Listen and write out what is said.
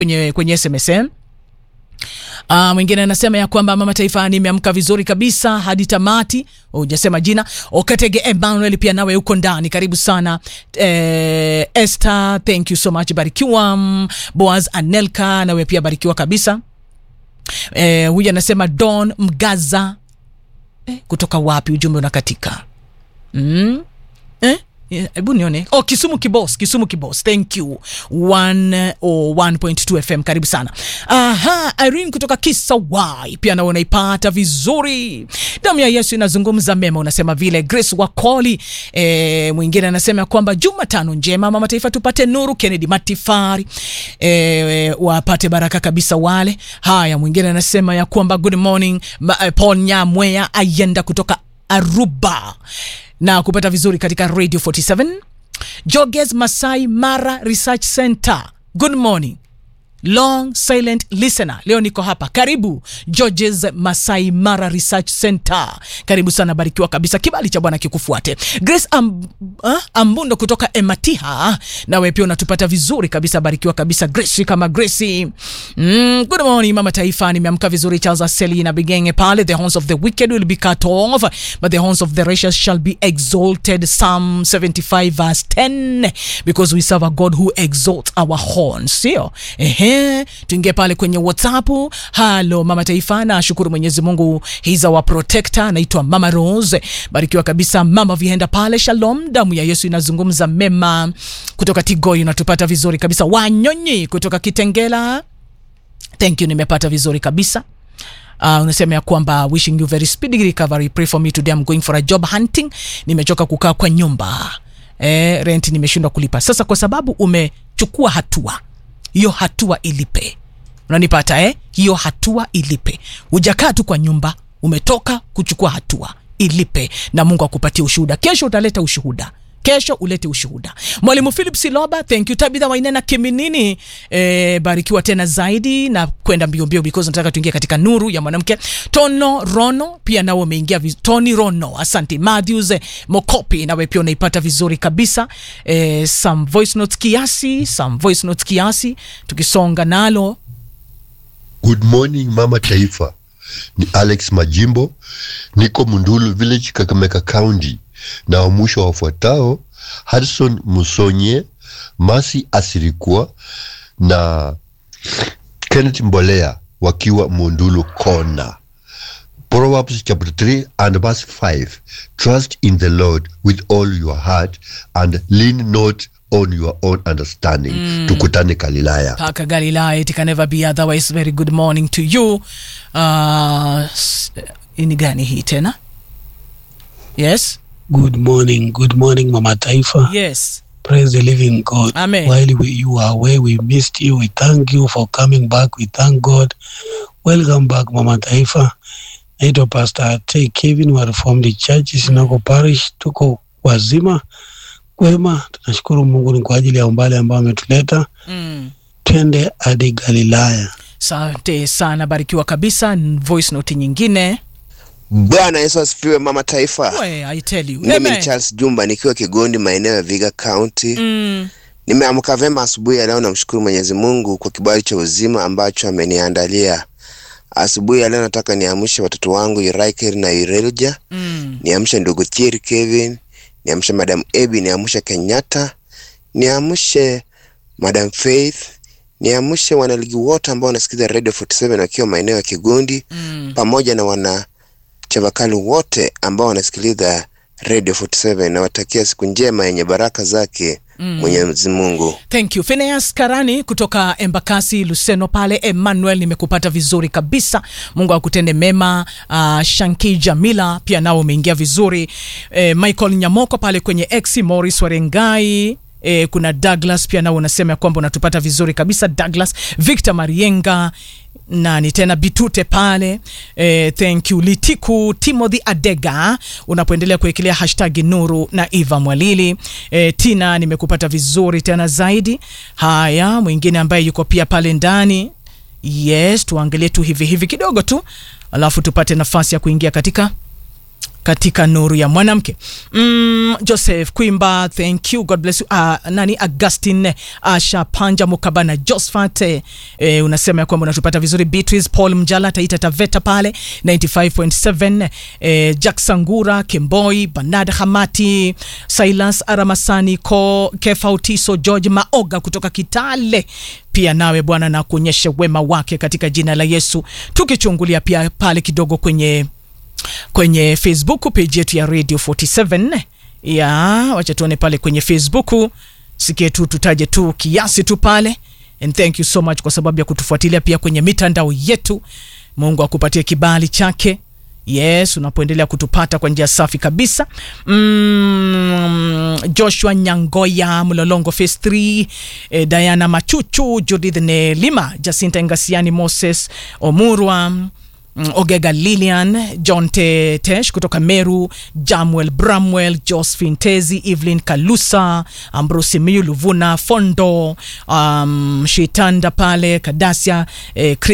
kwenye, kwenye SMSM. Uh, mwingine anasema ya kwamba mama taifa nimeamka vizuri kabisa hadi tamati. Hujasema jina. Okatege Emmanuel pia nawe uko ndani, karibu sana. Eh, Esther, thank you so much, barikiwa. Mm, Boaz Anelka nawe pia barikiwa kabisa. Eh, huyu anasema Don Mgaza eh, kutoka wapi? Ujumbe unakatika mm? eh? Hebu nione. Oh, Kisumu Kibos, Kisumu Kibos. Thank you. 101.2 FM. Karibu sana. Aha, Irene kutoka Kisawai. Pia na unaipata vizuri. Damu ya Yesu inazungumza mema unasema vile. Grace Wakoli. E, mwingine anasema kwamba Jumatano njema mama taifa tupate nuru. Kennedy Matifari. E, wapate baraka kabisa wale. Haya, mwingine anasema ya kwamba good morning ma, eh, Paul Nyamweya ayenda kutoka Aruba na kupata vizuri katika Radio 47 Joges Masai Mara Research Center. Good morning long silent listener, leo niko hapa. Karibu Georges Masai Mara Research Center, karibu sana, barikiwa kabisa, kibali cha Bwana kikufuate. Grace Amb uh, Ambundo kutoka Ematiha, nawe pia unatupata vizuri kabisa, barikiwa kabisa Grace kama Grace. Mm, good morning mama taifa, nimeamka vizuri. Charles Aseli na Bigenge pale, the horns of the wicked will be cut off but the horns of the righteous shall be exalted. Psalm 75 verse 10, because we serve a God who exalts our horns, sio ehe tuingie pale kwenye WhatsApp. Halo mama taifa, na shukuru Mwenyezi Mungu, he's our protector. Naitwa Mama Rose, barikiwa kabisa mama Vihenda pale. Shalom, damu ya Yesu inazungumza mema. Kutoka Tigoi unatupata vizuri kabisa. Wanyonyi kutoka Kitengela, thank you, nimepata vizuri kabisa. Uh, unasema ya kwamba wishing you very speedy recovery, pray for me today, I'm going for a job hunting. Nimechoka kukaa kwa nyumba eh, rent nimeshindwa kulipa. Sasa kwa sababu umechukua hatua hiyo hatua ilipe. Unanipata eh? Hiyo hatua ilipe. Hujakaa tu kwa nyumba, umetoka kuchukua hatua, ilipe na Mungu akupatie ushuhuda. Kesho utaleta ushuhuda kesho ulete ushuhuda. Mwalimu Philip Siloba, thank you. Tabitha Wainena Kiminini, eh, barikiwa tena zaidi na kwenda mbio mbio because nataka tuingie katika nuru ya mwanamke. Tono Rono pia nao umeingia viz... Tony Rono, asante. Matthews eh, Mokopi nawe pia unaipata vizuri kabisa. Eh, some voice notes kiasi, some voice notes kiasi tukisonga nalo. Good morning mama taifa, ni Alex Majimbo, niko Mundulu Village, Kakamega County na wa mwisho wafuatao Hudson Musonye, Masi Asirikwa na Kenneth Mbolea wakiwa Mundulu Kona. Proverbs chapter 3 and verse 5 Trust in the Lord with all your heart and lean not on your own understanding. Mm. Tukutane Galilaya. Paka Galilaya, it can never be otherwise. Very good morning to you. Uh, ini gani hii tena? Yes. Good morning, good morning, Mama Taifa. Yes. Praise the living God. Amen. While we, you are away, we missed you. We thank you for coming back. We thank God. Welcome back, Mama Taifa. Naitwa Pastor T. Kevin wa Reformed Church Sinako Parish. Tuko wazima kwema, tunashukuru Mungu ni kwa ajili ya umbali ambao ametuleta. Mm. Twende hadi Galilaya. Asante sana, barikiwa kabisa. Voice note nyingine. Bwana Yesu asifiwe, mama taifa. We, I tell you. Mimi Amen. ni Charles Jumba nikiwa Kigondi, maeneo ya Viga County. Mm. Nimeamka vema asubuhi ya leo, namshukuru Mwenyezi Mungu kwa kibali cha uzima ambacho ameniandalia. Asubuhi ya leo nataka niamshe watoto wangu Irakel na Irelja, Mm. niamshe ndugu Thierry Kevin, niamshe Madam Ebi, niamshe Kenyatta, niamshe Madam Faith, niamshe wanaligi wote ambao wanasikiza Radio 47 wakiwa maeneo ya Kigondi Mm. pamoja na wana chavakali wote ambao wanasikiliza Radio 47 nawatakia siku njema yenye baraka zake Mwenyezi Mungu. Thank you. Phineas Karani kutoka Embakasi Luseno pale. Emmanuel, nimekupata vizuri kabisa. Mungu akutende mema. Uh, Shanki Jamila pia nao umeingia vizuri. Eh, Michael Nyamoko pale kwenye X, Morris Warengai E, kuna Douglas pia nao unasema ya kwamba unatupata vizuri kabisa Douglas. Victor Marienga nani tena Bitute pale e, thank you Litiku Timothy Adega unapoendelea kuwekelea hashtag Nuru na Eva Mwalili e, Tina nimekupata vizuri tena zaidi. Haya, mwingine ambaye yuko pia pale ndani yes, tuangalie tu hivi hivi kidogo tu, alafu tupate nafasi ya kuingia katika katika nuru ya mwanamke mm, joseph kwimba thank you god bless you uh, nani augustin asha panja mukabana josphat eh, eh, unasema ya kwamba unatupata vizuri beatrice paul mjala taita taveta pale 95.7 eh, jack sangura kemboi banad hamati silas aramasani ko kefautiso george maoga kutoka kitale pia nawe bwana na kuonyesha wema wake katika jina la yesu tukichungulia pia pale kidogo kwenye kwenye facebook page yetu ya radio 47 ya wacha tuone pale kwenye facebook sikie tu tutaje tu kiasi tu pale and thank you so much kwa sababu ya kutufuatilia pia kwenye mitandao yetu mungu akupatie kibali chake yes unapoendelea kutupata kwa njia safi kabisa mm, joshua nyangoya mlolongo face 3 eh, diana machuchu judith nelima jacinta ngasiani moses omurwa mm, ogega lilian john Te- tesh kutoka meru jamuel bramwell josephine tezi evelyn kalusa ambrosi miu luvuna fondo um, shitanda pale kadasia eh, Chris